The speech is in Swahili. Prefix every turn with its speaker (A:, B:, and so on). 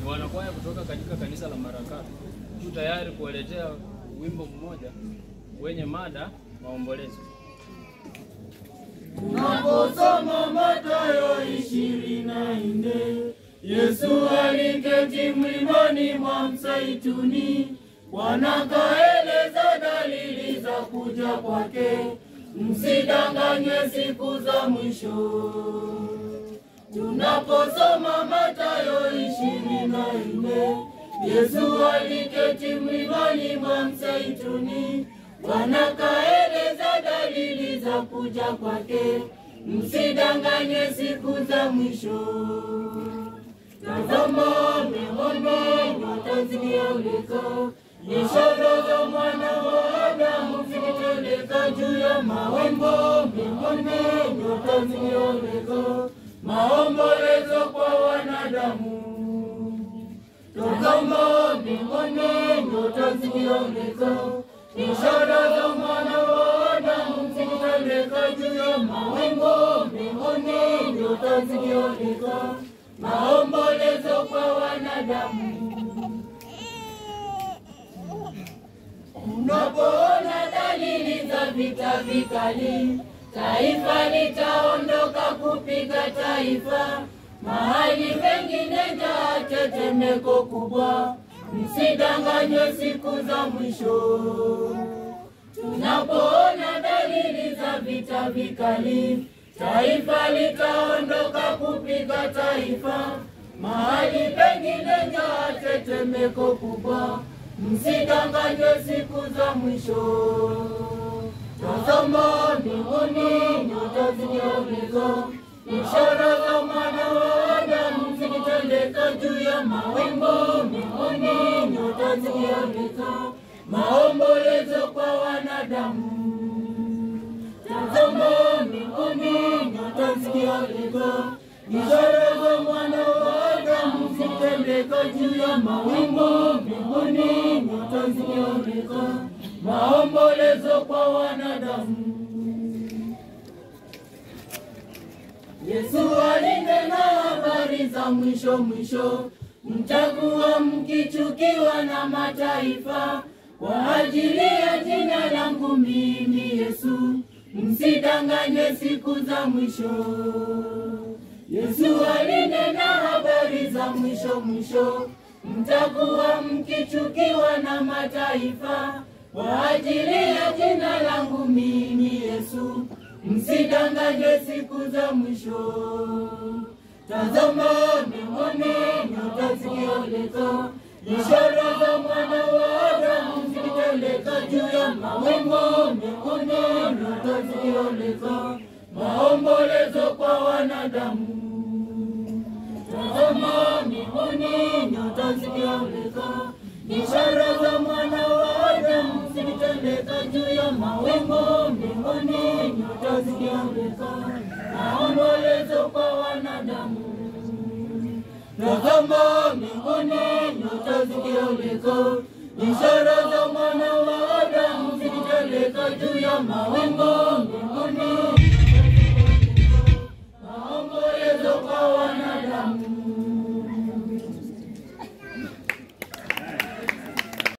A: wanakwaya kutoka katika kanisa la Maranatha tu tayari kuwaletea wimbo mmoja wenye mada maombolezo.
B: Tunaposoma Mathayo ishirini na nne Yesu aliketi mlimani mwa Mzeituni, wanakaeleza dalili za kuja kwake, msidanganywe siku za mwisho. Tunaposoma Mathayo ishirini na nne Yesu aliketi mlimani mwa Mzeituni, wanakaeleza dalili za kuja kwake, msidanganywe siku za mwisho. Tazama mbinguni nyota zikioleka, ishara za mwana wa Adamu zikiteleka juu ya mawingu. Mbinguni nyota zikioleka, maombolezo kwa wanadamu. Tazama mbinguni nyota zikioleka, ishara za mwana wa Adamu zikiteleka juu ya mawingu. Mbinguni nyota zikioleka, maombolezo kwa wanadamu. Unapoona dalili za vita vikali, taifa litaondoka kupiga taifa, mahali pengine njaa, tetemeko kubwa, msidanganywe siku za mwisho. Tunapoona dalili za vita vikali, taifa litaondoka kupiga taifa, mahali pengine njaa, tetemeko kubwa, msidanganywe siku za mwisho. Tazama mbinguni nyota zikiongezeka, ishara za mwana wa Adamu zikitendeka juu ya mawingu. Mbinguni nyota zikiongezeka, maombolezo kwa wanadamu. Tazama mbinguni nyota zikiongezeka, ishara za mwana wa Adamu zikitendeka juu ya mawingu. Mbinguni nyota zikiongezeka, maombolezo kwa wanadamu. Yesu alinena habari za mwisho mwisho, mtakuwa mkichukiwa na mataifa kwa ajili ya jina langu mimi Yesu, msidanganywe siku za mwisho. Yesu alinena habari za mwisho mwisho, mtakuwa mkichukiwa na mataifa kwa ajili ya jina langu mimi Yesu, msidanganywe siku za mwisho. Tazama mbinguni nyota zikioleka, ishara za mwana wa Adamu zikiteleka juu ya mawingu. Mbinguni nyota zikioleka, maombolezo kwa wanadamu. Tazama mbinguni nyota zikioleka, ishara za mwana wa Adamu zikitendeka juu ya mawingu. Mbinguni nyota zikioleka, maombolezo kwa wanadamu. Tazama mbinguni nyota zikioleka, ishara za mwana wa Adamu zikiteleka juu ya mawingu.